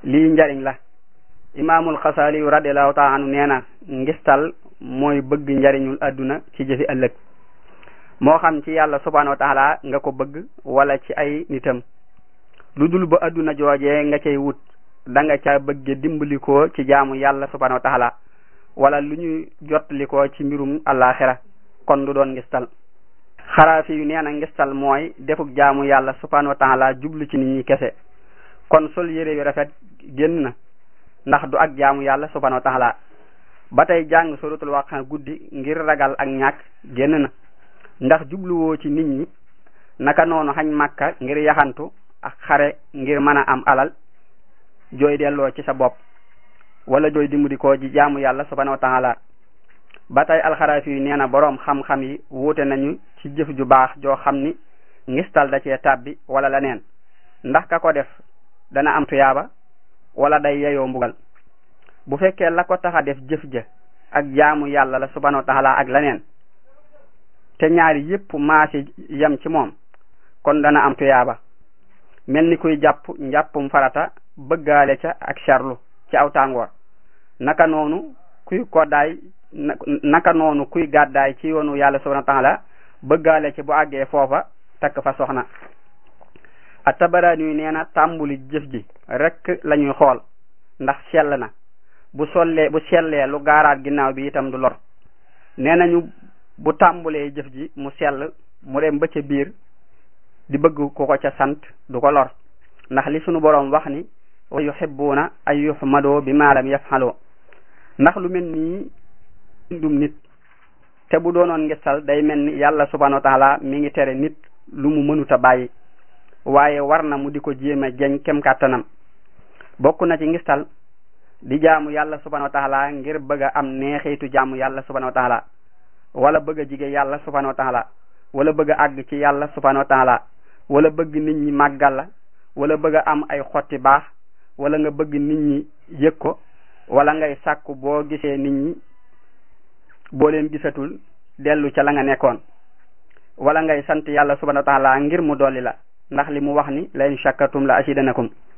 lii njariñ la imaamul xasaali radiallahu taala anu nee na ngistal mooy bëgg njariñul adduna ci jëfi ëllëg moo xam ci yàlla subhanahu wa taala nga ko bëgg wala ci ay nitam lu dul ba adduna joojee nga cay wut da nga ca bëgge dimbalikoo ci jaamu yàlla subhanahu wa taala wala lu ñu jotlikoo ci mbirum àllaaxira kon du doon ngistal xaraafi yu nee na ngistal mooy defuk jaamu yàlla subhanahu wa taala jublu ci nit ñi kese kon sol yére yu rafet génn na ndax du ak jaamu yàlla subhanahu wa taala ba tey jàng suratul waqa guddi ngir ragal ak ñàkk génn na ndax jubluwoo ci nit ñi naka noonu xañ màkka ngir yaxantu ak xare ngir mën a am alal jooy delloo ci sa bopp wala jooy dimbali ko ji jaamu yàlla subhanahu wa taala ba tey alxaraafi yi nee na boroom xam-xam yi wuute nañu ci jëf ju baax joo xam ni ngistal da cee tàbbi wala leneen ndax ka ko def dana am tuyaaba wala day yeyoo mbugal bu fekkee la ko tax a def jëf ja ak jaamu yàlla la subhanahu wa taala ak leneen te ñaari yépp maasi yem ci moom kon dana am tuyaaba mel ni kuy jàpp njàppum farata bëggaale ca ak charlu ci aw tàngoor naka noonu kuy koddaay naka noonu kuy gàddaay ci yoonu yàlla subhanahu wa taala bëggaale ci bu àggee foofa takk fa soxna a tabaraani yu nee na tàmbuli jëf ji rek la ñuy xool ndax sell na bu sollee bu sellee lu gaaraat ginnaaw bi itam du lor nee nañu bu tàmbulee jëf ji mu sell mu dem ba ca biir di bëgg ku ko ca sant du ko lor ndax li sunu boroom wax ni wa yuhibbuuna ay yuhmadoo bi ma lam yafaloo ndax lu mel nii dum nit te bu doonoon ngistal day mel ni yàlla subhanahu wa taala mi ngi tere nit lu mu mënuta bàyyi waaye war na mu di ko jéem a jeñ kem kàttanam bokk na ci ngistal di jaamu yàlla subhanahu wa taala ngir bëgg a am neexitu jaamu yàlla subhanahu wa taala wala bëgg a jige yàlla subhanahu wa taala wala bëgg a àgg ci yàlla subhanahu wa taala wala bëgg nit ñi màggal la wala bëgg a am ay xotti baax wala nga bëgg nit ñi yëg ko wala ngay sàkku boo gisee nit ñi boo leen gisatul dellu ca la nga nekkoon wala ngay sant yàlla subhanahu wa taala ngir mu dolli la ndax li mu wax ni la in shakkartum la asidanakum